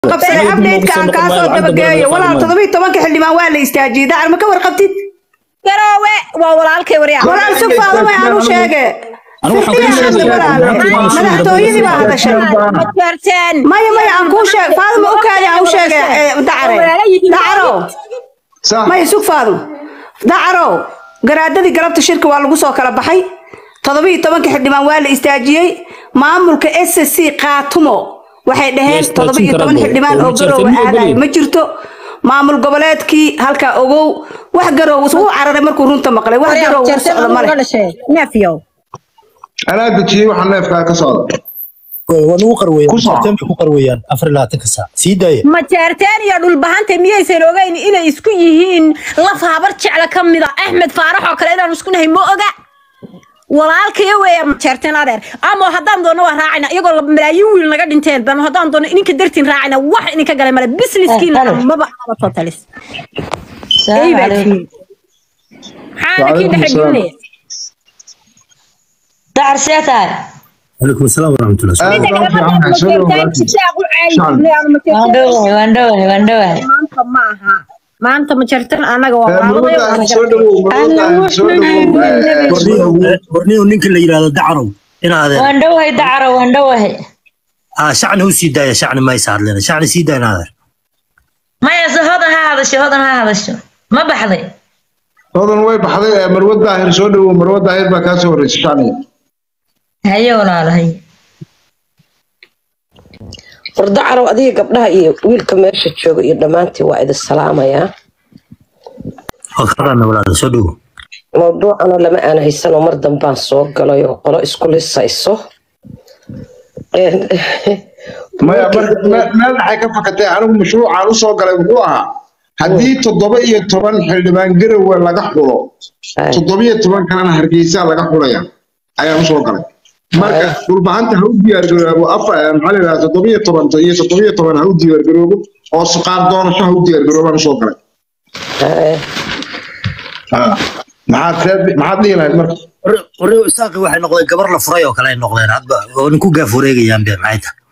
qabsaday update-ka aan kaa soo dabageeyo walaal toddoba iyo tobanka xildhibaan waa la istaajiyey dacar ma ka warqabtid garoowe waa walaalkay waryaa walaal sug faadamay aanu sheege madaxtooyadii baa hadashay majeerteen maya maya aan kuu sheeg faadama u kaadi aan u sheege dacare dacaro maya sug faadum dacaro garaadadii galabta shirka waa lagu soo kala baxay toddoba iyo tobanka xildhibaan waa la istaajiyey maamulka s c kaatumo waxay dhaheen toddoba iyo toban xildhibaan oo garoowa aadaay ma jirto maamul goboleedkii halkaa ogow wax garoow wuu cararay markuu runta maqlay wax garoow u socda male neefyow anaa dejiyey waxa neefkaa ka socda waa nagu qarweeyaan Ku soo. Martin bay ku qarweeyaan afar iyo labaatanka saac sii daaya majeerteen iyo dhulbahanta miyaysan ogeyn inay isku yihiin laf habar jecla ka mida axmed faarax oo kale inaan isku nahay ma oga walaalkaya weeya majeerteen adeer ama haddaan doono waa raacayna iyagoo la- malaayiin wiil naga dhinteen bama haddaan doono ininka dartiin raacayna wax idinka galay male businesskiina Eh, halo. maba aba totalis السلام Eybaa عليكم tihiin. maxaana kii Waalaikum dhexgelinaya دعر سيتاي calaykum asalaam waraxmatullah aad midda baan kale fiican markaad soo majeerteen dhawaatay jisaaq u caayi Shan. jirnay ama majeerteen واندوه واندوه واندوه maanta ma aha maanta majeerteen anaga waa walaaladay murwada waana soo gartay dhawow murwada soo dhawow warniyo ninka la yidhaahdo dacarow inaa adeer واندوه دعر واندوه ah shacni u sii daaya shacni maysa hadlena shacni sii daaya inaa adeer ما يصير هذا هذا الشيء هذا هذا الشيء ما بحضي hodan way baxday ee marwad daahir soo dhawow marwad daahir baa kaa soo horreysay shacniga هيا ولا لا هي wardacarow adiga gabdhaha iyo wiilka meesha jooga iyo dhammaantii waa idin salaamayaa oo kaqaana walaala soo dhowo mawduucana lama aan haysanoo mar dambaan soo galay oo qolo isku lisayso Een, maya mar- me- meel dhaxay ka fakatay anigu mashruucaan u soo galay wuxuu ahaa haddii toddoba iyo toban xildhibaan garowe laga xulo Ay. toddoba iyo toban kalena hargeysa laga xulaya ayaan u soo galay marka dhulbahanta ha u diyaargaroobo afa maxaa la yidhahdaa toddoba iyo toban iyo toddoba iyo toban ha u diyaargaroobo oo suqaar doonasho ha u diyaargaroobaan u soo galay ay, Ah. maxaad reer- maxaad dhihi lahayd marka warniyo isaaqi waxay noqdeen gabar la furay oo kale ay noqdeen hadba oo ninku gaaf wareegayaan be maxay tahay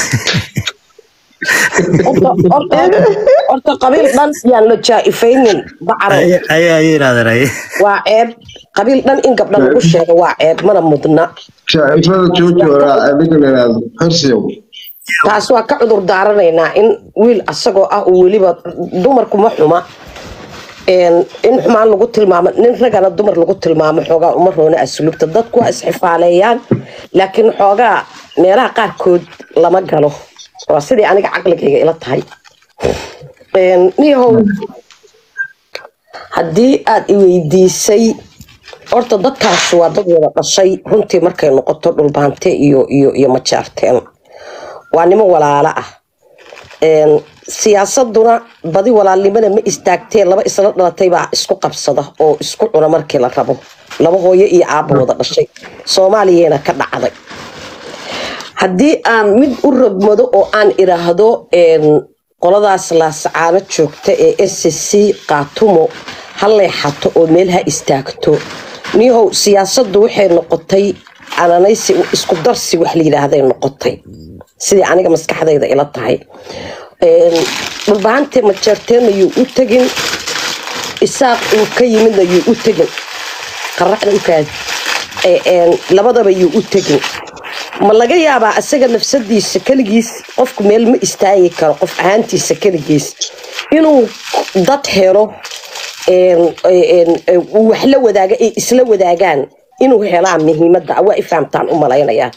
horta- horta- horta qabiil dhan yaan la jaa-ifaynin dacarow Ay- ay ay yidhahdeen ay waa ceeb qabiil dhan in gabdha lagu sheego waa ceeb mana mudna shaa'ifada joojo ninka la yidhaahdo xirsiyow taas waa ka cudur daaranaynaa in wiil asagoo ah uu weliba dumarku ma xuma Een, in xumaan lagu tilmaamo nin ragana dumar lagu tilmaamo xoogaa uma roona asluubta dadku waa isxifaaleeyaan laakiin xoogaa meelaha qaarkood lama galo waa sidii aniga caqligayga ila tahay Een, niyahow haddii aad i weydiisay horta dadkaas waa dad wada dhashay runtii markay noqoto dhulbaante iyo iyo iyo majaarteen waa nimo walaalo ah Een, siyaasaduna badi walaalnimada ma istaagtee laba isla dhalatay baa isku qabsada oo isku cuna markii la rabo laba hooyo iyo aabba wada dhashay soomaaliyana ka dhacday haddii aan mid u rogmado oo aan idhaahdo een, qoladaas laasacaano joogta ee s c qaatumo ha leexato oo meel ha istaagto niyahow siyaasaddu waxay noqotay ananaysi isku darsi wax la yidhaahday noqotay sidii aniga maskaxdayda ila tahay Een, dhulbahante majeerteena yuu u tegin isaaq uu ka yimidna yuu u tegin qaraxda u kaadi Ee, een, labadaba yuu u tegin ma laga yaabaa isaga nafsadiisa keligiis qofku meel ma istaagi karo qof ahaantiisa keligiis inuu dad helo een, een, een, uu wax la wadaaga ay isla wadaagaan inuu helaa muhiimadda waa i fahamtaan u malaynayaa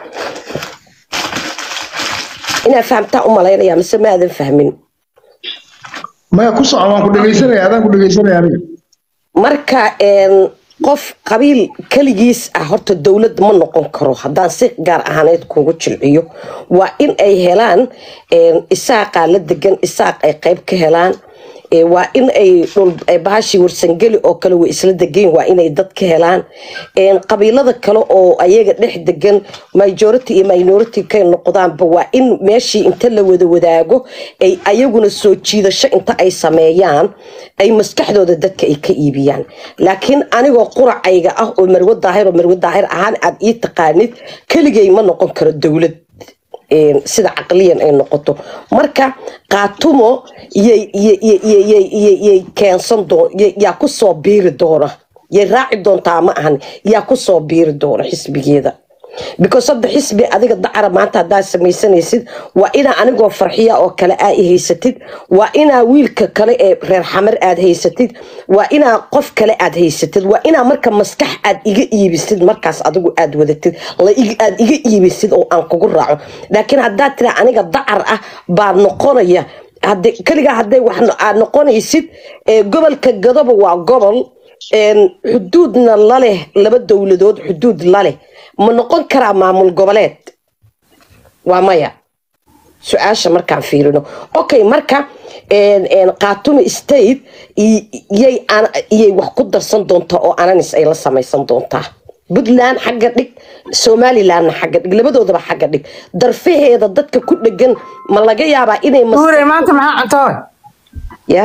inaa fahamtaan u malaynayaa mise maadan fahmin maya ku soco waan ku dhegaysanaya adaan ku dhegaysanaya aniga marka een, qof qabiil keligiis ah horta dowlad ma noqon karo haddaan si gaar ahaaneed kuugu jilciyo waa in ay helaan een, isaaqaa la degan isaaq ay qayb ka helaan Ee, waa in ay dhul ay bahashii warsangeli oo kale way isla degan waa inay dad ka helaan Een, qabiilada kale oo ayaga dhex degan majority iyo minority kay noqdaanba waa in meeshii inta la wada wadaago ay ayaguna soo jiidasho inta ay sameeyaan ay maskaxdooda dadka ay ka iibiyaan laakiin anigoo quracayga ah oo marwo daahir oo marwo daahir ahaan aad ii taqaanid keligay ma noqon karo dowlad een, sida caqliyan ay noqoto marka qaatumo yay yay- yay- yay- yay- yay- yay keensan doon yay- yaa kusoo biiri doona yay raaci doontaa ma ahan yaa kusoo biiri doona xisbigeeda because hadda xisbi adiga dacara maanta haddaad samaysanaysid waa inaa anigoo farxiya oo kale aa i haysatid waa inaa wiilka kale ee reer xamar aad haysatid waa inaa qof kale aad haysatid waa inaa marka maskax aad iga iibisid markaas adigu aad wadatid la ig- aad iga iibisid oo aan kugu raaco laakiin haddaad tira aniga dacar ah baa noqonaya hade keligaa hadday wax no- aad noqonaysid ee, gobolka gadoba waa gobol een, xuduudna laleh laba dowladood xuduud laleh ma noqon karaa maamul goboleed waa maya su-aasha markaan fiirino okay marka een, een, khaatume state i- yay an- iyay wax ku darsan doontaa oo ananis ay la samaysan doontaa puntland xagga dhig somalilandna xagga dhig labadoodaba xagga dhig darfaheeda dadka ku dhegan ma laga yaabaa inay mas- nuure maanta maxaa cuntoy ya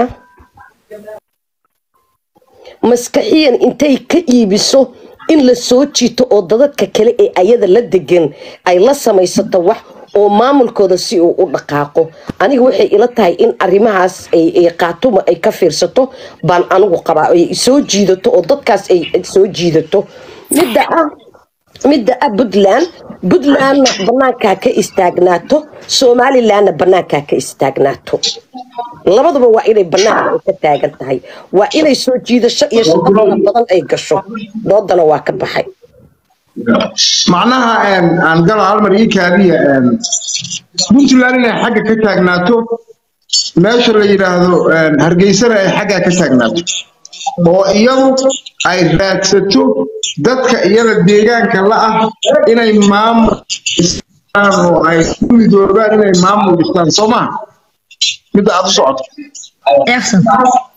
maskaxiyan intay ka iibiso in la soo jiito oo dadadka kale ee ayada la degan ay la samaysato wax oo maamulkooda si uu u dhaqaaqo aniga waxay ila tahay in arrimahaas ay ay qaatuma ay ka fiirsato baan anigu qabaa ay soo jiidato oo dadkaas ay ay soo jiidato midda ah midda ah puntland puntlandna banaankaa ka istaagnaato somalilandna banaankaa ka istaagnaato labaduba waa inay banaanka ay ka taagan tahay waa inay soo jiidasho iyo shaqo fara badan ay gasho doodana waa ka baxay macnaha een, aan galo hal mar ii kaadiya een, puntland inay xagga ka taagnaato meesha la yidhaahdo een, hargeysana ay xagga ka taagnaato oo iyadu ay raadsato dadka iyada deegaanka la ah inay maamul dhistaan oo ay ku midoobaan inay maamul dhistaan soo maha midda aad u socoto Excellent.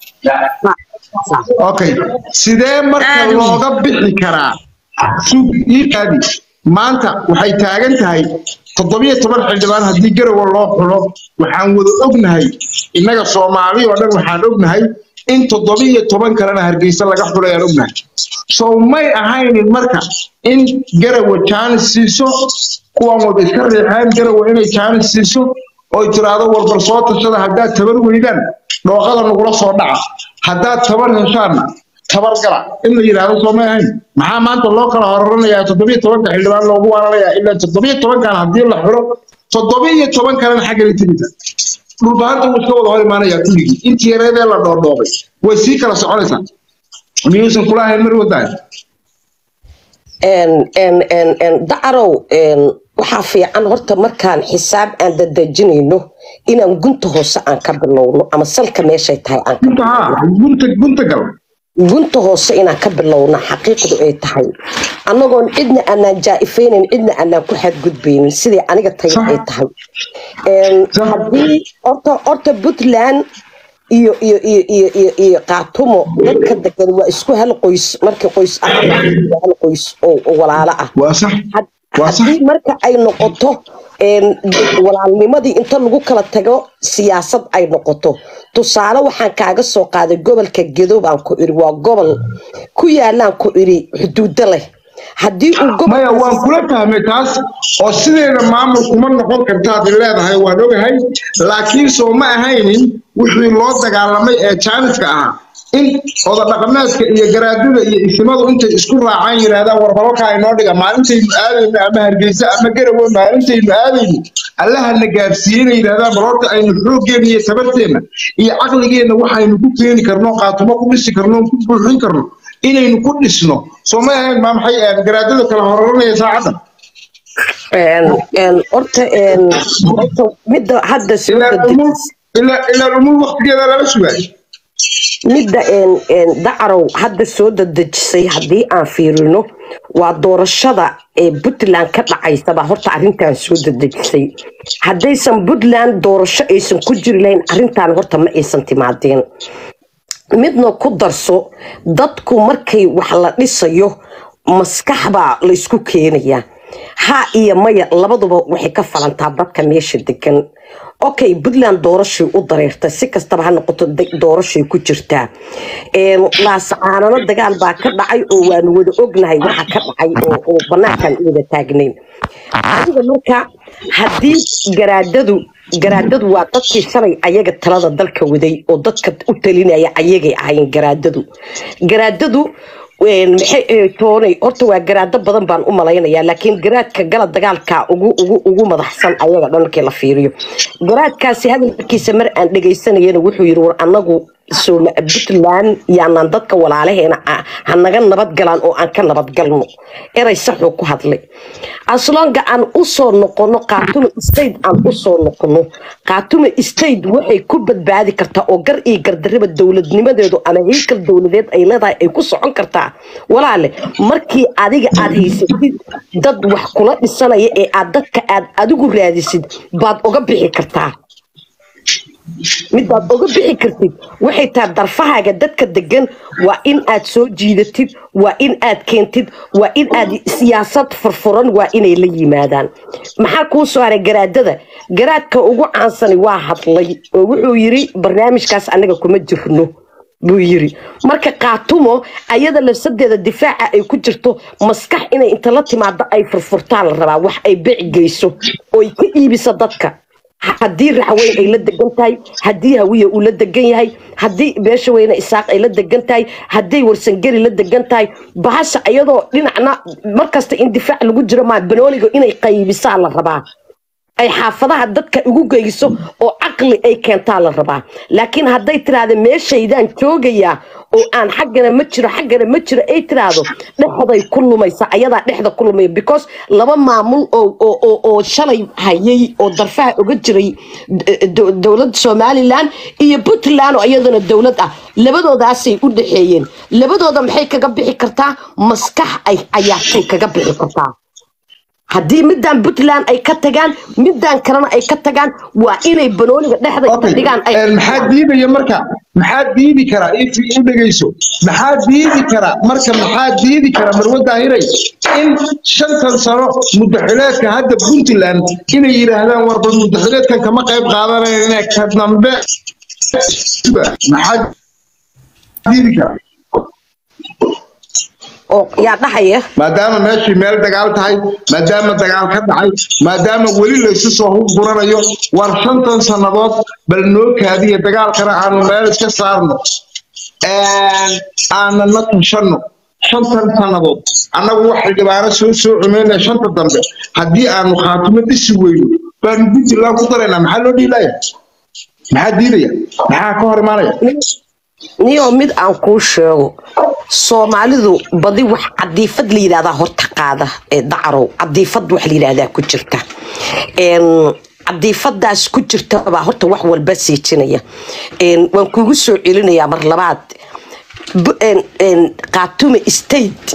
okay sidee marka Aad u weyn. looga bixi karaa sug ii kaadi maanta waxay taagan tahay toddobiyo toban xildhibaan haddii garowa loo xulo waxaan wada ognahay innaga soomaali oo dhan waxaan ognahay in toddobiyo toban kalena hargeysa laga xulayaan ognahay sow may ahaynin marka in garawa jaanis siiso kuwan walba iska riixeen garawa inay jaanis siiso oy tiraahdo walbar soo tashada haddaad tabar weydaan dhooqada nagula soo dhaca haddaad tabar heshaanna tabar gala in la yidhaahdo soo may ahayn maxaa maanta loo kala horaranayaa toddobiyo tobanka xildhibaan loogu waaranayaa ilaa toddobiyo tobankan haddii la xiro toddobiyo toban kalena xagga la timida dhulbaanta wuu iska wada hor imaanayaa kulligii intii yareedee la dhoodhoobay way sii kala soconaysaa miyuusan kula ahayn mar wadaan En- en- en- en, dacarow en, waxaa fiican horta markaan xisaab aan dadejinayno inaan gunta hoose aan ka bilowno ama salka meeshay tahay aan ka gunta haa gunta gunta gal gunta hoose inaan ka bilowna xaqiiqdu ay tahay annagoon cidna aanaan jaa-ifaynayn cidna aanaan ku xadgudbaynin sidai aniga tayo ay tahay En, Sax. haddii horta horta puntland iyo iyo iyo iyo iyo iyo qaatumo dadka degan waa isku hal qoys markii qoys ah waa hal qoys oo oo walaalo ah waa sax Had- waa sax haddii marka ay noqoto een, walaalnimadii inta lagu kala tago siyaasad ay noqoto tusaale waxaan kaaga soo qaaday gobolka gedo baan ku iri waa gobol ku yaalaan ku iri xuduudo leh haddii uu maya waan gobolkaasi kula fahmay taas oo sideeda maamul kuma noqon kartaad leedahay waan ogahay laakiin soo ma ahaynin wixii loo dagaalamay ee jaaniska ahaa in oda dhaqameedka iyo garaadada iyo isimadu intay isku raacaan yidhaahdaan warbalka inoo dhiga maalintaynu aadayno ama hargeysa ama garawe maalintaynu aadayno allahana gaarsiiyeyna yidhahdaan bal horta aynu xooggeena iyo tabarteenna iyo caqligeenna waxaynu ku keeni karno qaatumo ku dhisi karno ku buuxin karno inaynu ku dhisno soo ma ahayn maa maxay ahayd garaadada kala horanaya saacadda een, een, horta een, horta midda hadda soo ilaa umul dedejis ilaa ilaa umul waqtigeeda lala sugaay midda een, een, dacarow hadda soo dadejisay haddii aan fiirino waa doorashada ee puntland ka dhacaysaba horta arrintan soo dadejisay haddaysan puntland doorasho aysan ku jiri lahayn arrintan horta ma aysan timaadeen midna ku darso dadku markay wax la dhisayo maskax baa laysku keenayaa ha iyo maya labaduba waxay ka falantaa dadka meesha degan okay puntland doorashay u dareertay si kastaba ha noqoto de- doorashay ku jirtaa Een, laasacaanano dagaal baa ka dhacay oo waanu wada ognahay waxa ka dhacay oo- oo banaankan u wada taagnayn adiga marka haddii garaadadu garaadadu waa dadkii shalay ayaga talada dalka waday oo dadka u talinaya ayagay ahayn garaadadu garaadadu een, maxay eh, toonay horta waa garaado badan baan u malaynayaa laakiin garaadka gala dagaalka ugu ugu ugu madaxsan ayaga dhan markii la fiiriyo garaadkaasi hadalkiisa mar aan dhegaysanayana wuxuu yiri war anagu sooma puntland yaanaan dadka walaalaheena ah ha naga nabad galaan oo aan ka nabad galno eray saxuu ku hadlay aslonga aan usoo noqono qaatume state aan usoo noqono qaatume state waxay ku badbaadi kartaa oo gar iyo gardarriba dowladnimadeedu ama heykal dowladeed ay leedahay ay ku socon kartaa walaale markii adiga aad haysatid dad wax kula dhisanaya ee aad dadka aad adigu raadisid baad oga bixi kartaa midaad oga bixi kartid waxay tahay darfahaaga dadka degan waa in aad soo jiidatid waa in aad keentid waa in aad siyaasad furfuran waa inay la yimaadaan maxaa kuu soo haray garaadada garaadka ugu caansani waa hadlay oo wuxuu yiri barnaamijkaas anaga kuma jirno buu yiri marka qaatumo ayada lafsadeeda difaaca ay ku jirto maskax inay inta la timaado ay furfurtaa la rabaa wax ay bec geyso oo ay ka iibiso dadka haddii raxweyn ay la degan tahay haddii hawiya uu la degan yahay haddii beesha weyne isaaq ay la degan tahay haddii warsangeri la degan tahay bahasha iyadoo dhinacna markasta in difaac lagu jiro maa banooliga inay qaybisaa la rabaa ay xaafadaha dadka ugu geyso oo caqli ay keentaa la rabaa laakiin hadday tiraahda meeshaydaan joogayaa oo aan xaggana ma jiro xaggana ma jiro ay tiraahdo dhexday ku lumaysa ayadaa dhexda ku lumaya because laba maamul oo oo- oo oo shalay hayay oo darfaha uga jiray d- d- dowladda somaliland iyo puntland oo iyadana dowlad ah labadoodaasay u dhexeeyeen labadooda maxay kaga bixi kartaa maskax ay ayaatay kaga bixi kartaa haddii midaan puntland ay ka tagaan midaan kalena ay ka tagaan waa inay banooniga dhexda inta Okay. dhigaan ay Een, maxaa diidaya marka maxaa diidi kara if u dhegeyso maxaa diidi kara marka maxaa diidi kara marwada hiray in shantan sano mudaxileedka hadda puntland inay yidhaahdaan warba mudaxileedkan kama qayb qaadanayna ka dambe maxaa diidi kara oo yaa dhahaya maadaama meeshii meel dagaal tahay maadaama dagaal ka dhacay maadaama weli laysu soo hurburanayo war shantan sannadood bal noo kaadiya dagaalkana aanu meel iska saarno aanan la tashanno shantan sannadood annagu waxay dhibaano soo soo cumeynaya shanta dambe haddii aanu khaatimo dhisi weyno baanu puntland ku daraynaa maxaa loo dhiilaya maxaa diidaya maxaa ka hor imaanaya niyo mid aan kuu sheego soomaalidu badi wax cadiifad la yidhahdaa horta qaada ee dacarow cadiifad wax la yidhahdaa ku jirta Een, cadiifadaas ku jirta baa horta wax walba siijinaya Een, waan kugu soo celinayaa mar labaad Bu- een- een, khaatume state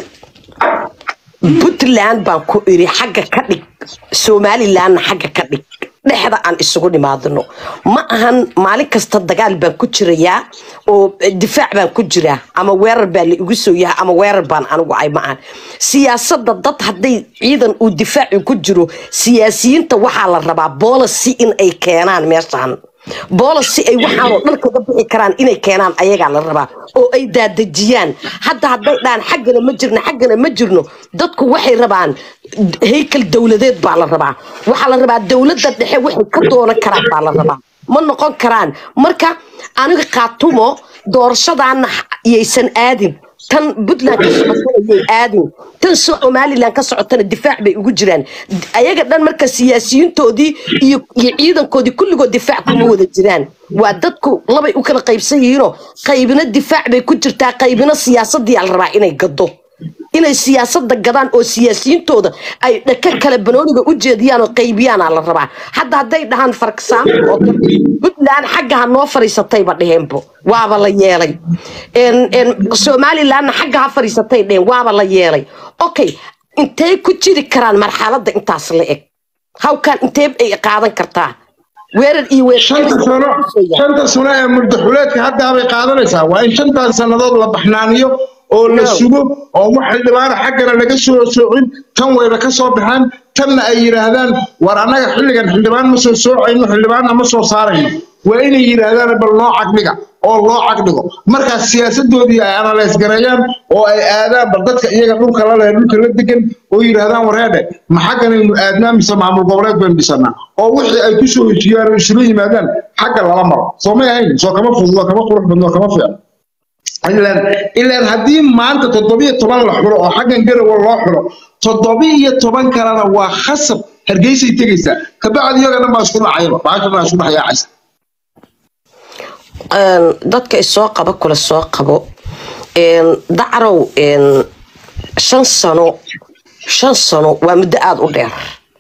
puntland baan ku iri xagga ka dhig somalilandna xagga ka dhig dhexda aan isugu nimaadno ma ahan maalin kasta dagaal baan ku jirayaa oo difaac baan ku jiraa ama weerar baa la igu soo yahay ama weerar baan anigu ay ma ahan siyaasada dad hadday ciidan uu difaaci ku jiro siyaasiyiinta waxaa la rabaa boolicy in ay keenaan meeshan boolicy ay waxaanoo dhan kaga bixi karaan inay keenaan ayagaa la rabaa oo ay daadejiyaan hadda hadday dhahaan xaggana ma jirno xaggana ma jirno dadku waxay rabaan heykal dowladeed baa la rabaa waxaa la rabaa dowladda dhexe waxay ka doonan karaan baa la rabaa ma noqon karaan marka aniga khaatumo doorashadaana yaysan aadin tan puntland ka socotana yay aadin tan somaliland ka socotana difaac bay ugu jiraan ayaga dhan marka siyaasiyiintoodii iyo iyo ciidankoodii kulligood difaac kuma wada jiraan waa dadku labay u kala qaybsan yihiinoo qaybina difaac bay ku jirtaa qaybina siyaasadii la rabaa inay gado inay siyaasada gadaan oo siyaasiyiintooda ay dhaka kale banooniga u jeediyaan oo qaybiyaana la rabaa hadda hadday dhahaan farksaamo oo kale, puntland xagga ha noo fariisatayba dheheenbo waaba la yeelay En- en, somalilandna xagga ha fariisatay dheheen waaba la yeelay okay intay ku jiri karaan marxalada intaas la eg hawkan intee ay qaadan kartaa weerar iyo weer shanta sano shanta sano ee murdaxuleedka hadda bay qaadanaysaa waa in shantan sannadood la baxnaaniyo oo la No. sugo oo wax xildhibaana xaggana laga soo soocin tan wayba ka soo baxaan tanna ay yidhaahdaan war annaga xilligan xildhibaan ma soo soocayno xildhibaanna ma soo saarayno waa inay yidhaahdaan bal noo cagdhiga oo loo cagdhigo markaas siyaasadoodii ay analyse gareeyaan oo ay aadaan bal dadka iyaga dhulka la leh dhulka la degan oo yidhaahdaan wareedhe ma xagganaynu aadnaa mise maamul goboleed baynu dhisanaa oo wixii ay ku soo heshiiyaan oo isula yimaadaan xagga lala maro soo may ahayn soo kama fudud kama qurux badno kama fiican ilaan ilaan haddii maanta toddobiyo toban la xulo oo xaggan garowa loo xulo toddobiyo toban kalena waa khasab hargeysay tegaysaa kabacdi iyaga dhan baa isku dhacayaba baasha baa isku dhaxyaacaysa Een, dadka isoo qaba kula soo qabo Een, dacrow een, shan sano shan sano waa muddo aada u dheer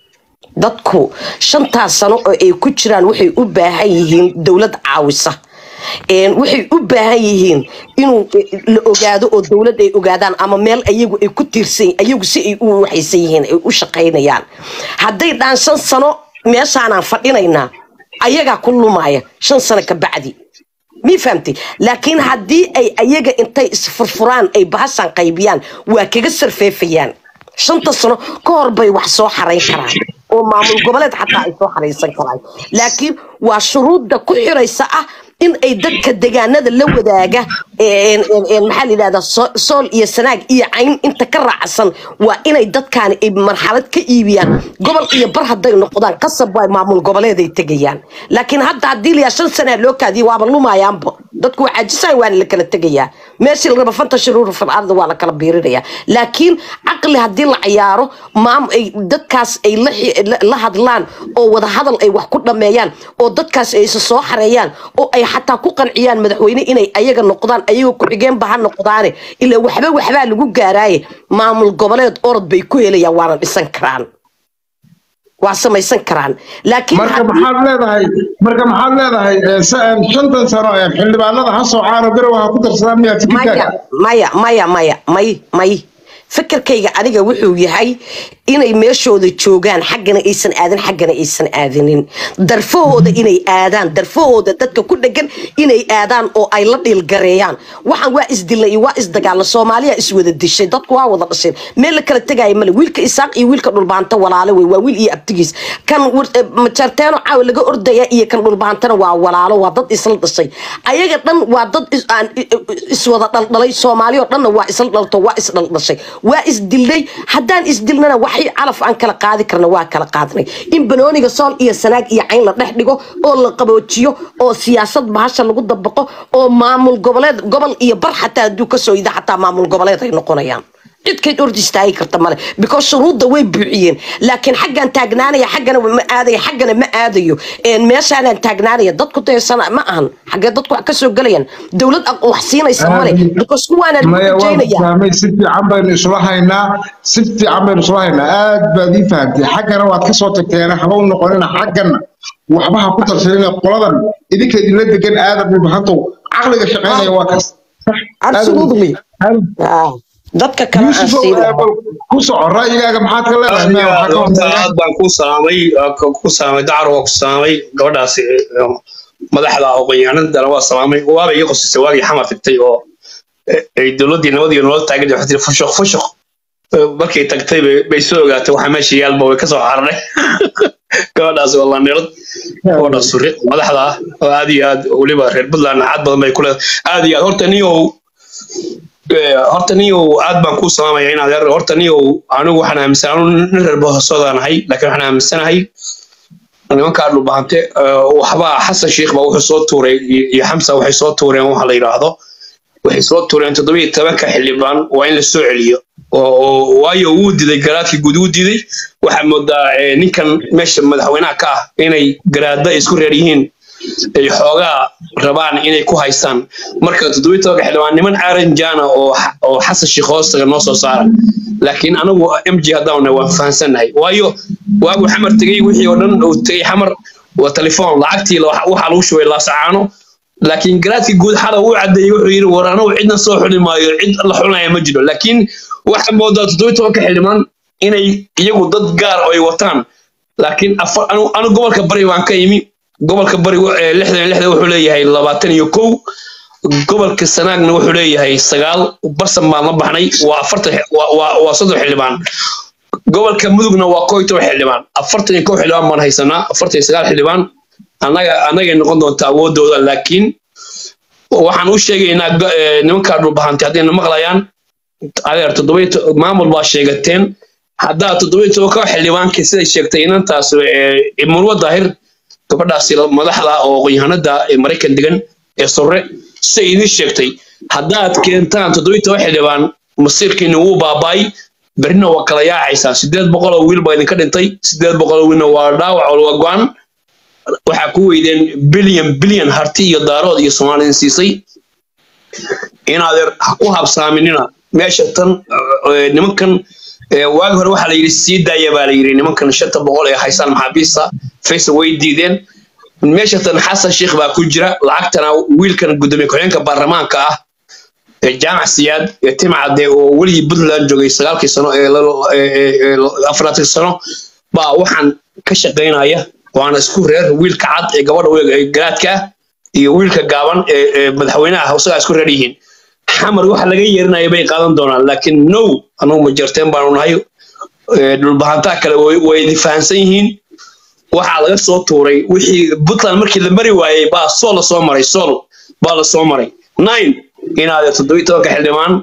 dadku shantaas sano oo ay ku jiraan waxay u baahan yihiin dowlad caawisa Een, waxay u baahan yihiin inuu eh, la ogaado oo dowlad ay ogaadaan ama meel ayagu ay ku tiirsan ayagu si ay u waxaysan yihiin ay u shaqaynayaan hadday dhaan shan sano meeshaanaan fadhinaynaa ayagaa ku lumaya shan sano ka bacdi mii fahamtay laakiin haddii ay ayaga intay isfurfuraan ay bahashan qaybiyaan waa kaga sarfeefayaan shanta sano ka hor bay wax soo xarayn karaan oo maamul goboleed xataa ay soo xaraysan karaan laakiin waa shuruudda ku xiraysa ah in ay dadka degaanada la wadaaga een, een, een, maxaa la yidhahdaa so- sool iyo sanaag iyo cayn inta ka raacsan waa inay dadkaani ay marxalad ka iibiyaan gobol iyo bar hadday noqdaan qasab waa maamul goboleeday tegayaan laakiin hadda haddii layaa shan sanaa loo kaadiyo waaba lumayaanba dadku waa caajisahay waana la kala tegayaa meeshii la raba fanta shuruur fil ardi waa la kala biirinayaa laakiin caqli haddii la cayaaro maam ay dadkaas ay la xi- la- la hadlaan oo wada hadal ay wax ku dhameeyaan oo dadkaas ay isa soo xareeyaan oo ay xataa ku qanciyaan madaxweyne inay ayaga noqdaan ayaga ku-xigeenba ha noqdaane ilaa waxba waxbaa lagu gaaraaye maamul goboleed orod bay ku helayaan waana dhisan karaan waa samaysan karaan laakiin marka haddii- maxaad leedahay marka maxaad leedahay eh, sa- eh, shantan sano ee xildhibaanada ha soocaan oo garowa ha ku darsadaan miyaa fikirkaaga maya maya maya maya may may fikirkayga aniga wuxuu yahay inay meeshooda joogaan xaggana aysan aadin xaggana aysan aadinin darfahooda inay aadaan darfahooda dadka ku dhegan inay aadaan oo ay la dhiilgareeyaan waxaan waa isdilna iyo waa isdagaalna soomaaliya iswada dishay dadku waa wada dhasheen meel la kala tegaya male wiilka isaaq iyo wiilka dhulbaanta walaalo wey waa wiil iyo abtigiis kan wir- eh, majarteeno caawa laga ordaya iyo kan dhulbaantana waa walaalo waa dad isla dhashay ayaga dhan waa dad is- aan i- i- iswada dhaldhalay soomaaliyo dhanna waa isla dhalto waa isdhaldhashay waa isdilnay haddaan isdilnana waxay calaf aan kala qaadi karna waa kala qaadnay in banooniga sool iyo sanaag iyo cayn la dhex dhigo oo la qaboojiyo oo siyaasad bahasha lagu dabaqo oo maamul goboleed gobol iyo bar xataa hadduu kasoo yida xataa maamul goboleed ay noqonayaan cidkayd ordi istaagi karta male because shuruudda way buuxiyeen laakiin xaggaan taagnaanaya xaggana ma aadaya xaggana ma aadayo Een, meeshaanaan taagnaanaya dadku daysana ma ahan xaggee dadku wax kasoo gelayaan dowlad aq- wax siinaysa male because kuwaana lagu maya waan rajaynaya fahmay si fiican baynu isula haynaa si fiican baynu isula haynaa aad baad ii fahamtay xaggana waad ka soo tagteena haba u noqonina xaggana waxba ha ku darsanina qoladan idinka idinla degan aadan dhulbahantow caqliga shaqaynaya waa kaas absolutely Ah, dadka kale aan yuusuf siin ku soco ra'yigaaga maxaad ka leedahay maya waxaa ka horta hortaagan aad baan ku salaamay waa ka- ku salaamay dacar waa ku salaamay gabadhaas eh, madaxda aqoonyahanadana waa salaamay waaba ii qosisay waagii xamar tagtay oo eh, ay dowladdii nabadii nolol taagan waxay tiri fushuq fushuq Eh, markay tagtay bay- bay soo ogaatay waxaa meesha yaalba way kasoo xarnay gabadhaas waa lanirad gabadha suri madaxda ah oo aad iyo aad weliba reer puntland cad badan bay ku leedahay aad iyo aad horta niyow Eh, horta niyow aad baan kuu salaamaya inaad er horta niyow anigu waxaan aaminsan anu nin reer bohosoodaan ahay laakiin waxaan aaminsanahay nimankaa dhulbahante eh, waxba xasan sheikh baa wuxuu soo tuuray iyo iyo xamsa waxay soo tuureen waxa la yidhaahdo waxay soo tuureen toddobiyo tobanka xildhibaan waa in la soo celiyo oo oo- waayo wuu diday garaadkii guud wuu diday waxaa moodaa eh, ninkan meesha madaxweynaha ka ah inay garaadda isku reer yihiin ay xoogaa rabaan inay ku haystaan marka toddobiyo tobanka xildhibaan niman aaranjana oo xa- oo xasan sheikh hoostaga noo soo saara laakiin anagu m g haddaana waan fahansannahay waayo waagu xamar tegey wixii oo dhan uu tegey xamar waa telefoon lacagtii la- waxaa lagu shubay laasacaano laakiin garaadkii guud xala uu cadeeyey wuxuu yidhi war anagu cidna soo xuli maayo cid la xulnaya ma jiro laakiin waxaa moodaa toddobiyo tobanka xildhibaan inay iyagu dad gaar oo ay wataan laakiin afar anu anu gobolka bari baan ka imi gobolka bari wa- ee lixdan iyo lixdan wuxuu leeyahay labaatan iyo kow gobolka sanaagna wuxuu leeyahay sagaal barsan baan la baxnay waa afartan waa- waa waa soddon xildhibaan gobolka mudugna waa koo iyo toban xildhibaan afartan iyo kow xildhibaan baan haysanaa afartan iyo sagaal xildhibaan annaga annagay noqon doontaa awoodooda laakiin waxaan u sheegaynaa go- eh, nimankaa dhulbahantay haddayna maqlayaan adeer toddoba iyo to- maamul baa sheegateen haddaa toddoba iyo toban kow xildhibaankii siday sheegtay inantaas eh, murwa daahir gabadhaasi madaxda oo aqoonyahanada ee maraykan degan ee sore siday idiin sheegtay haddaad keentaan toddoba iyo toban xildhibaan masiirkiina wuu baaba'ay berrina waa kala yaacaysaan sideed boqol oo wiil baa idinka dhintay sideed boqol oo wiilna waa dhaawac oo waa go-an waxaa ku weydeen bilyan bilyan harti iyo daarood iyo soomaalidin siisay inaadeer ha ku habsaaminina meesha tan eh, nimankan eh, waagi hore waxaa la yidhi sii daaya baa la yidhi nimankan shanta boqol ee haysaan maxaabiista faysal way diideen meesha tan xasan sheikh baa ku jira lacagtana wiilkan gudoomiye ku-xigeenka baarlamaanka ah ee jaamac siyaad ee timcade oo weligii puntland joogay sagaalkii sano ee la- ee- ee- ee afaraatan sano baa waxaan ka shaqaynaya waana isku reer wiilka cad ee gabadha u eg ee garaadka ah iyo wiilka gaaban ee ee madaxweynaha isagaa isku reer yihiin xamar waxa laga yeerinaya bay qaadan doonaan laakiin no anagu ma jarteen baanu nahay ee dhulbahantaa kale way way idin fahansan yihiin waxaa laga soo tuuray wixii puntland markii la mari waayey baa sool la soo maray sool baa la soo maray nine inaad toddobiyi tobanka xildhibaan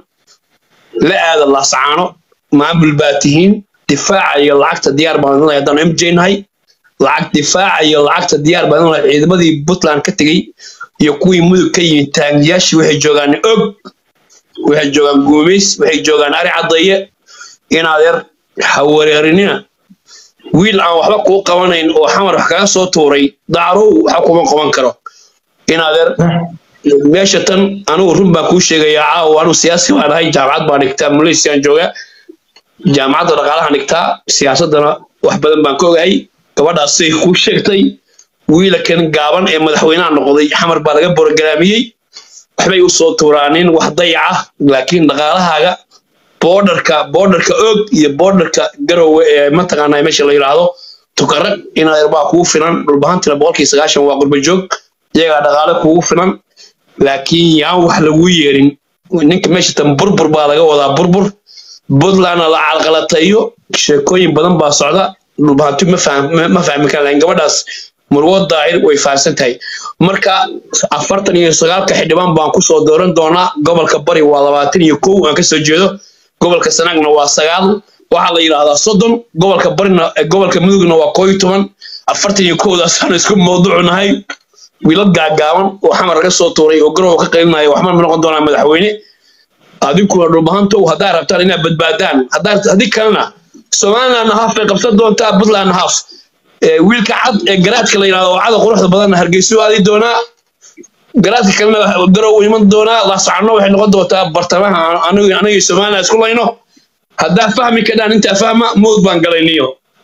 la aada laasacaano maamul baa tihiin difaaca iyo lacagta diyaar baan idin lahay haddaan mj nahay lacag difaaca iyo lacagta diyaar baan idin lahay ciidamadii puntland ka tegey iyo kuwii mudug ka yimid taangiyaashii waxay joogaan og waxay joogaan guumays waxay joogaan ari caddeeye inaadeer ha wareerinina wiil aan waxba kuu qabanayn oo xamar wax kaga soo tuuray dacrow waxa kuma qaban karo inaadeer meesha tan anigu run baan kuu sheegayaa caawa anigu siyaasi baan ahay jaamacad baan dhigtaa malaysiaan joogaa jaamacadda dhaqaalahan dhigtaa siyaasaddana wax badan baan ka ogahay gabadhaas say kuu sheegtay wiilakan gaaban ee madaxweynaha noqday xamar baa laga borogaraamiyey waxbay u soo tuuraanin wax dayaca laakiin dhaqaalahaaga boodarka boodarka og iyo boodarka garowe ee mataqaanaa meesha la yidhaahdo tukare inaad baa kugu filan dhulbahantina boqolkii sagaashan waa qurba joog iyagaa dhaqaale kugu filan laakiin yaan wax lagu yeerin ninka meesha tan burbur baa laga wadaa burbur puntlandna la calqalateeyo sheekooyin badan baa socda dhulbahanti ma fahm- ma- ma fahmi karaan laakiin gabadhaas murwo daahir way fahamsan tahay marka afartan iyo sagaalka xildhibaan baan kusoo dooran doonaa gobolka bari waa labaatan iyo kow aan kasoo jeedo gobolka sanaagna waa sagaal waxaa la yidhaahdaa soddon gobolka barina eh, gobolka mudugna waa koo iyo toban afartan iyo kowdaasaan isku mawduucu nahay wiilal gaagaaban oo xamar laga soo tuuray oo garow ka qaylinaya waxma ma noqon doonaa madaxweyne adinkuna dhulbahantow haddaa rabtaan inaad badbaadaan haddaa haddii kalena somalilandna haaf bay qabsan doontaa puntlandna haaf Eh, wiilka cad ee garaadka la yidhahdo oo cada quruxda badanna hargeysu aadi doonaa garaadka kalena garow u iman doonaa laasacano waxay noqon doontaa bartamaha aniga aniga somaliland isku layno haddaa fahmi kadhaan intaa fahma mowd baan galay niyo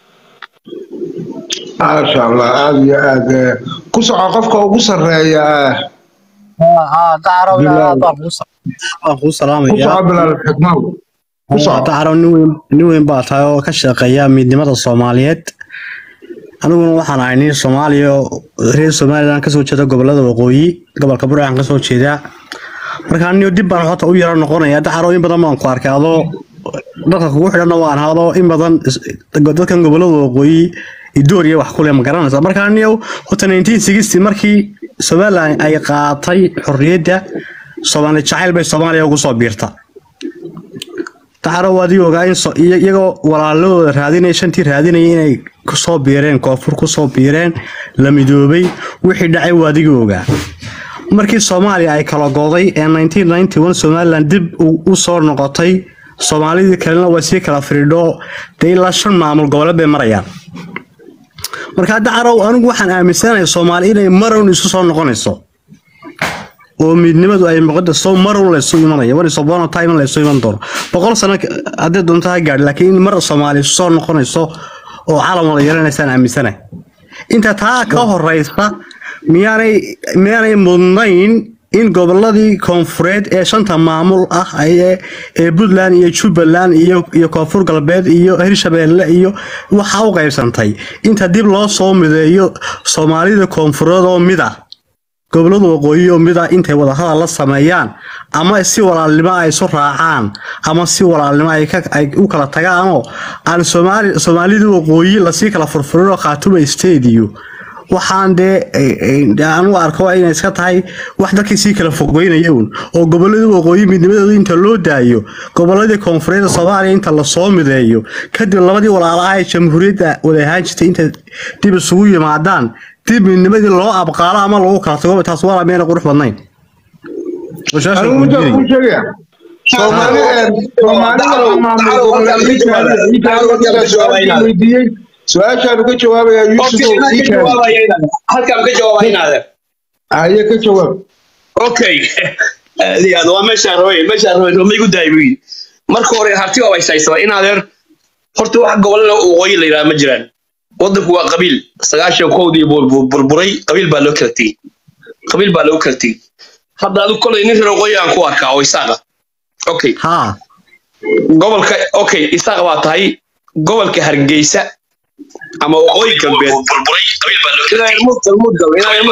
maasha allah aada iyo aad eh, ku soco qofka ugu sarreeya dacrow Bilaal. waan kuu ku salaamaya soco bilaal xikmaw ku soco dacrow nin weyn nin weyn baa tahay oo ka shaqeeya midnimada soomaaliyeed aniguna waxaan ahay nin soomaaliya oo reer somaliland kasoo jeeda gobolada waqooyi gobolka burcaan kasoo jeedaa marka aniyo dib baan hota u yaro noqonaya dacrow in badan baan ku arkay adoo dadka kugu xidhanna waan hado in badan is- dadkan gobolada waqooyi idoor iyo wax kule ma garanaysa marka aniyo hota 1960 markii somaliland ay qaatay xorriyadda soomaali jacayl bay soomaaliya ugu soo biirta taxaro waadii ogaa in so- iy- iyagoo walaaladooda raadinaya shantii raadinaya inay kusoo biireen koonfur kusoo biireen la midoobay wixii dhacay waadigii ogaa markii soomaaliya ay kala goday ee 1991 somaliland dib u u soo noqotay soomaalidii kalena waa sii kala firidho dee ilaa shan maamul goboleed bay marayaan marka dacarow anigu waxaan aaminsanahay soomaali inay marown isu soo noqonayso oo midnimadu ay muqadaso marown laysu imanaya wan sobono time laysu iman doono boqol sano ka- haddii doonto ha gaadhi laakiin in mar soomaali isu soo noqonayso oo calam wada yeelanaysaan aaminsanahay inta taa ka horeysa miyaanay miyaanay mudnayn in goboladii koonfureed ee shanta maamul ah ee ee puntland iyo jubbaland iyo iyo koonfur galbeed iyo hirshabeelle iyo waxa u qaybsantay inta dib loo soo mideeyo soomaalida koonfureed oo mid ah gobolada waqooyi oo mida intay wadahadal la sameeyaan ama si walaalnimo ay isu raacaan ama si walaalnimo ay ka- ay u kala tagaanoo aan soomaali soomaalida waqooyi lasii kala furfurin oo khaatuma state iyo waxaan dee eh, eh, aan u arko inay iska tahay wax dadkii sii kala fogeynaya un oo gobolada waqooyi midnimadooda inta loo daayo goboladii koonfureedda soomaaliya inta lasoo mideeyo kadib labadii walaalaha ee jamhuuriyadda wada ahaan jirtay inta dib isugu yimaadaan dib midnimadii loo abqaalo ama lagu kala tago taas waa meena qurux badnayn Oo su'aasha anigu ku midaan weydiinaya. kuu sheegaya soomaali soomaalida waxaa maamul goboleedka weydiiyey su-aashaan uga jawaabaya yuusuf oo ii keenay halkaan ka jawaaba inaadeer haye ka jawaab okay diyaad waa meeshaan rabay meeshaan rabay roma igu daay buu yidhi marka hore harti waa haysaysaba inaadeer horta wax gobolada waqooyi la yidhaha ma jiraan waddanku waa qabiil sagaashan kowdii buu buu burburay qabiil baa loo kala tegey qabiil baa loo kala tegey hadda adigu kolay nin reer waqooyi aan ku arkaa oo isaaqa okay haa gobolka okay isaaq baa tahay gobolka hargeysa ama waqooyi galbeed burburay qabiil baa loo kala tegey mudgal mudgal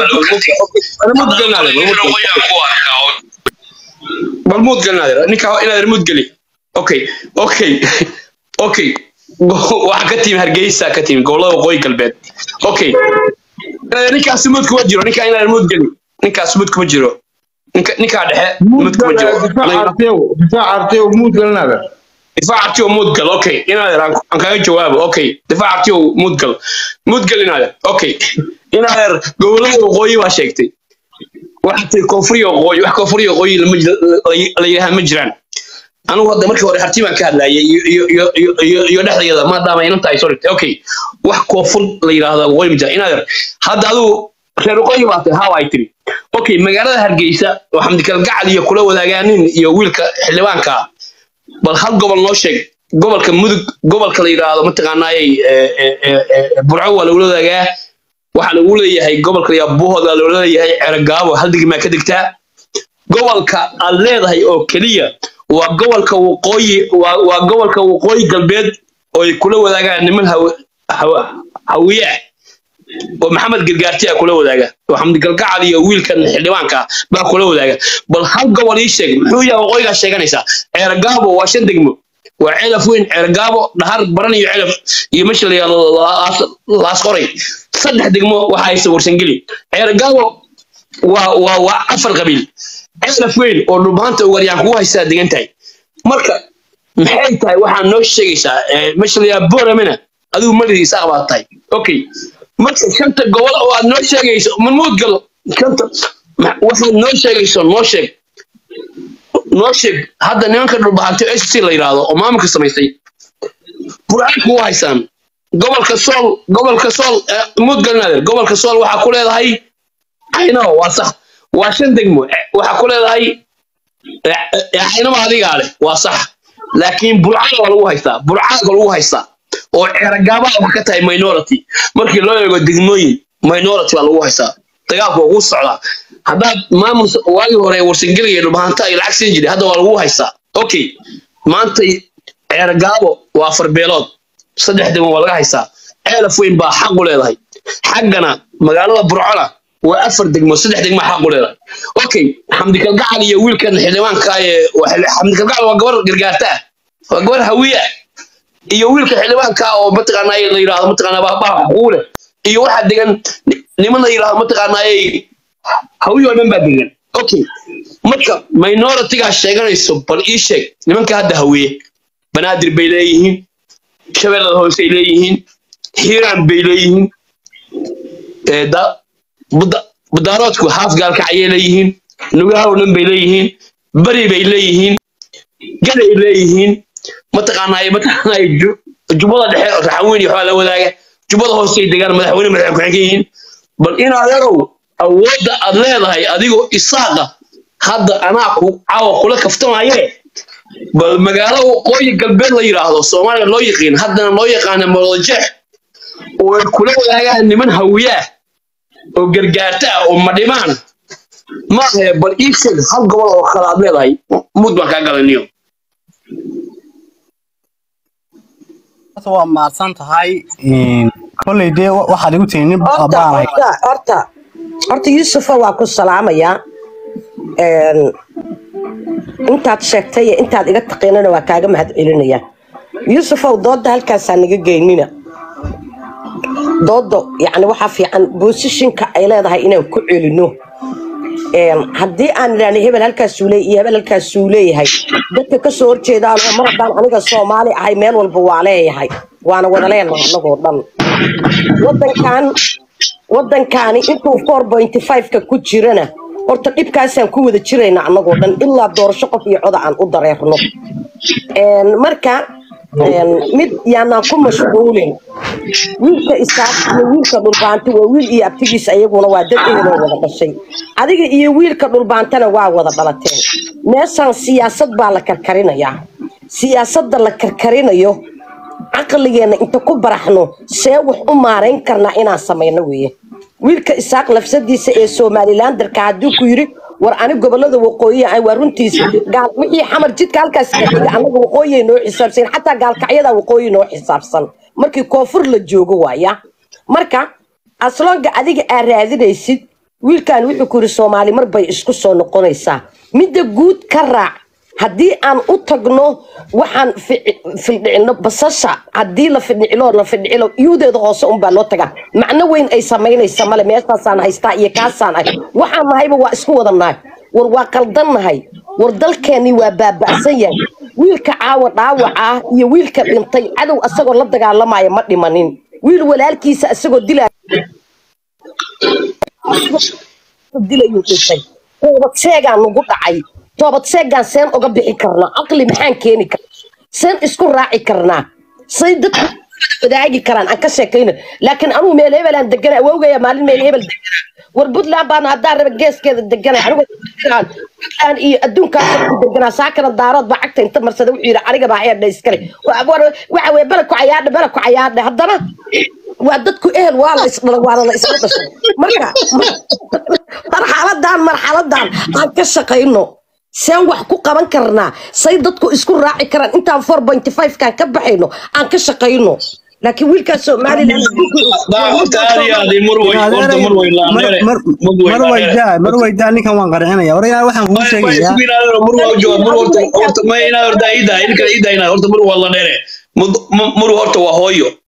mudgal mudgal mudgal bal muud galnaadir ninka inaadir muud geli okay okay okay waxaa ka timi hargeysa ka timi gobolada waqooyi galbeed okay ninkaas muud kuma jiro ninkaa inaadir muud geli ninkaas muud kuma jiro ninka ninkaa dhexe muud kuma jiro difaac arteew difaac arteew muud galnaada difaac artiyo muudgal okay inaadir aan aan kaga jawaabo okay difaac artiyo muudgal muudgal inaadir okay inaadir gobolada waqooyi baa sheegtay waxaa tiri koonfuriya waqooyi wax koonfuriya waqooyi lama jiro- la- la yidhaha ma jiraan anigu hadda markii hore harti baan ka hadlayay iyo iyo iyo iyo iyo iyo dhexdeeda maadaama inan tahay sorry okay wax koonfur la yidhaahdo waqooyi ma jiraan inaadir hadda adigu reer waqooyi baa tahay hawa ay tiri okay magaalada hargeysa oo xamdikal gacal iyo kula wadaagaan iyo wiilka xildhibaanka ah bal hal gobol noo sheeg gobolka mudug gobolka la yidhaahdo mataqaanaayay burco waa lagula wadaagaa waxaa lagu leeyahay gobolka la yidhaahdo buuhood waa lagula leeyahay ceragaabo hal degmaa ka degtaa gobolka aad leedahay oo keliya waa gobolka waqooyi waa waa gobolka waqooyi galbeed oo ay kula wadaagaan niman haw- haw- hawiye ah oo maxamed gargaarti a kula wadaaga oo xamdi galgacal iyo wiilkan xildhibaanka ah baa kula wadaaga bal hal gobol ii sheeg muxuu yahay waqooyigaa sheeganaysaa ceergaabo waa shan degmo waa celaf weyn ceergaabo dhahar baran iyo celaf iyo meesha la yidhahdo laas- laasqoray saddex degmo waxa haysta warsangeli ceergaabo waa waa waa afar qabiil celaf weyn oo dhulbaanta ugaryaan kugu haystaa degan tahay marka maxay tahay waxaa noo sheegaysaa eh, meesha la yidhahdo boramena adigu malidii isaaq baad tahay okay marka shanta gobol oo aad noo sheegayso mamuud galo shanta ma- waxaad noo sheegayso noo sheeg noo sheeg hadda nimanka dhulbahanti s c la yidhaahdo oo maamulka samaystay burcaan kugu haysaan gobolka sool gobolka sool eh, muud galnaader gobolka sool waxaa ku leedahay aynaho waa sax waa shan degmo Eh, waxaa ku leedahay aynaba adigaa leh waa sax laakiin burcada waa lagu haystaa burcaaga lagu haystaa oo ceeragaabaa wax ka tahay minority markii loo eego degmooyin minority baa lagu haystaa dagaalku waa kuu socdaa haddaad maamul waagii hore warsangeliga iyo dhulbahanta ay lacag siin jiray hadda waa lagu haystaa okay maanta ceergaabo waa afar beelood saddex degmo waa laga haystaa ceelaf weyn baa xaq u leedahay xaggana magaalada burcona waa afar degmo saddex degmo xaq u leedahay okay xamdi kalgacal iyo wiilkan xildhibaanka ee waa- xamdi kalgacal waa gabar gargaarta ah waa gabar hawiye ah iyo wiilka xildhibaanka oo mataqaanaa la yidhaahdo mataqaanaa baa baa xuquuq leh iyo waxaa degan ni- niman la yidhaahdo mataqaanaa hawiye oo dhan baa degan okay marka minoritigaa sheeganayso bal ii sheeg nimanka hadda hawiye banaadir bay leeyihiin shabeellada hoose ay leeyihiin hiiraan bay leeyihiin ee da buda- budaaroodku haaf gaalkacayay leeyihiin nugaha oo dhan bay leeyihiin bari bay leeyihiin gaday leeyihiin mataqaanaa mataqaanaa ju- jubbada dhexe raxaweyn iyo waxbaa la wadaaga jubbada hoosey degaan madaxweyne madaxweyne ku xigeen yihiin bal in adeerow awoodda aad leedahay adigoo isaaqa hadda anaa ku caawa kula kaftamaye bal magaalo waqooyi galbeed la yidhaahdo soomaaliya loo yaqiin haddana loo yaqaana molojeex oo ay kula wadaagaan niman hawiyaah oo gargaarta ah oo madhimaan maahe bal ii sheeg hal gobol oo kale aad leedahay mud baan kaa galaniyo Horta waa mahadsan tahay Een, kolley dee wa- waxaad igu tihi nin horta baanahay horta horta horta yuusufa waa ku salaamayaa Een, intaad sheegtay iyo intaad iga taqiinana waa kaaga mahad celinaya yuusufow dooda halkaasaa naga geynina doodo yacni waxaa fiican boosishinka ay leedahay inaan ku celino Een, haddii aan idhaahno hebel halkaasuu leeyahay iyo hebel halkaasuu leeyahay dadka kasoo horjeedaan oo mar haddaan aniga soomaali ahay meel walba waa leeyahay waana wada leenahay annagoo dhan wadankan wadankaani intuu four point five-ka ku jirana horta dhibkaasaan ku wada jirayna annagoo dhan ilaa doorasho qof iyo coda aan u dareerno Een, marka een, mid yaanaan ku mashquulin wiilka isaaq iyo wiilka dhulbaanta waa wiil iyo abtigiis ayaguna waa dad eheloo wada dhashay adiga iyo wiilka dhulbaantana waa wada dhalateen meeshaan siyaasad baa la karkarinayaa siyaasadda la karkarinayo caqligeenna inta ku baraxno see wax u maarayn karnaa inaan samayno weeye wiilka isaaq lafsadiisa ee somalilandarka hadduu ku yiri war ani gobolada waqooyi ah waa runtiisa gaal wixii xamar jidka halkaas ka dhiga anaga waqooyi noo xisaabsan xataa gaalkacyada waqooyi noo xisaabsan markii koonfur la joogo waaya marka aslonga adiga aa raadinaysid wiilkan wuxuu ku yiri soomaali mar bay isku soo noqonaysaa midda guud ka raac haddii aan u tagno waxaan fi- fildhicino basasha haddii la fidhicilo la fidhicilo iyudeeda hoose unbaa loo tagaa macno weyn ay samaynaysa male meeshaasaan haystaa iyo kaasaan ah waxaan nahayba waa isku wada nahay war waa qaldan nahay war dalkeennii waa baaba'san yahay wiilka caawa dhaawaca ah iyo wiilka dhintay cadow asagoo la dagaalamaya ma dhimanin wiil walaalkiisa asagoo dilaya dilayuu dhintay toobad seegaa nagu dhacay toobad seegaan seen uga bixi karnaa caqli maxaan keeni karnaa seen isku raaci karnaa say dadku wadaagi karaan aan ka sheekayno laakiin anugu meel hebelaan degana awowgaya maalin meel hebel degana war puntland baan haddaan raba geeskeeda deganay anigoo deganaan puntland iyo adduunkaas ku deganaa saakana daarood baa cagta inta marsada wuxuu yidhi aniga baa eedha iskale Wa- war- waxa weye bala ku cayaadha bala ku cayaadha haddana waa dadku ehel waa la isdhala waana la isla dhashay marka marxaladan marxaladan aan ka shaqayno seen wax ku qaban karnaa say dadku isku raaci karaan intaan four point five kaan ka baxayno aan ka shaqayno laakiin wiilkaas somalilan horta aad iyo aad murway horta murway laandheere murway mar waydaa mar waydaa ninkan waan qarxinaya orayaa waxaan kuu sheegayaa murwa jooga mur horta horta ma inaad horta iida ilka iida inaad horta mur waa laandheere mur horta waa hooyo